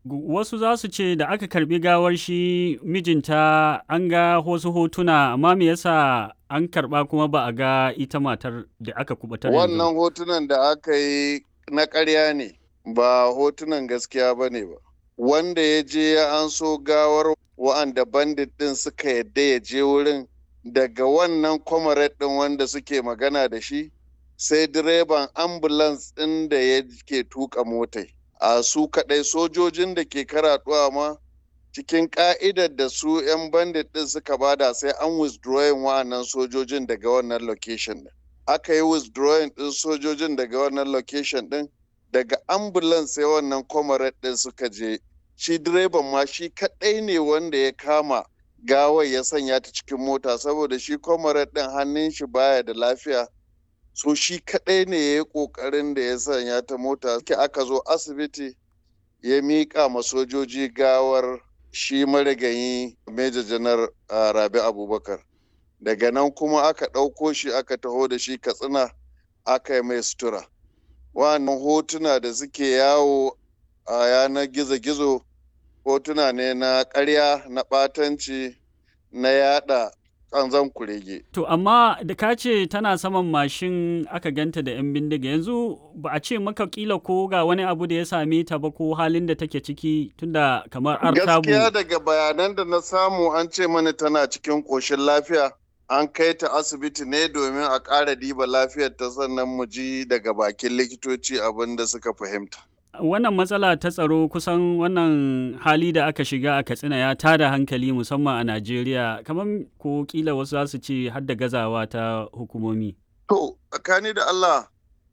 Wasu za su ce da aka karbi gawar shi mijinta an ga wasu hotuna amma me yasa an karba kuma ba a ga ita matar da aka kubatar Wannan hotunan da aka yi na ƙarya ne ba hotunan gaskiya ba ne ba. Wanda ya je ya an so gawar wa'anda bandit ɗin suka yadda ya je wurin daga wannan comrade ɗin wanda suke magana da shi sai direban ambulance ɗin da ya ke tuka motai. a su kaɗai sojojin da ke karaɗuwa ma cikin ƙa'idar da su 'yan bandit ɗin suka bada sai an withdrawing wa'annan sojojin daga wannan location ɗin. Aka yi withdrawing ɗin sojojin daga wannan location ɗin daga ambulance sai wannan comrade ɗin suka je. Shi direban ma shi kaɗai ne wanda ya kama gawar ya sanya ta cikin mota saboda shi comrade ɗin hannun shi baya da lafiya so shi kaɗai ne ya yi ƙoƙarin da ya sanya ta mota ke aka zo asibiti ya miƙa ma sojoji gawar shi marigayi Major janar rabi abubakar daga nan kuma aka ɗauko shi aka taho da shi katsina aka yi mai sutura wannan hotuna da suke yawo a yanar gizo-gizo hotuna ne na ƙarya na ɓatanci na yada kanzan kurege. To amma da ka ce tana saman mashin aka ganta da 'yan bindiga yanzu ba a ce maka kila ko ga wani abu da ya same ta ba ko halin da take ciki tunda kamar artabu. Gaskiya daga bayanan da na samu an ce mana tana cikin ƙoshin lafiya an kai ta asibiti ne domin a ƙara diba lafiyar ta sannan mu ji daga bakin likitoci abin da suka fahimta. wannan matsala ta tsaro kusan wannan hali da aka shiga a katsina ya tada hankali musamman a najeriya kamar ko kila wasu za su ce har da gazawa ta hukumomi to tsakani da allah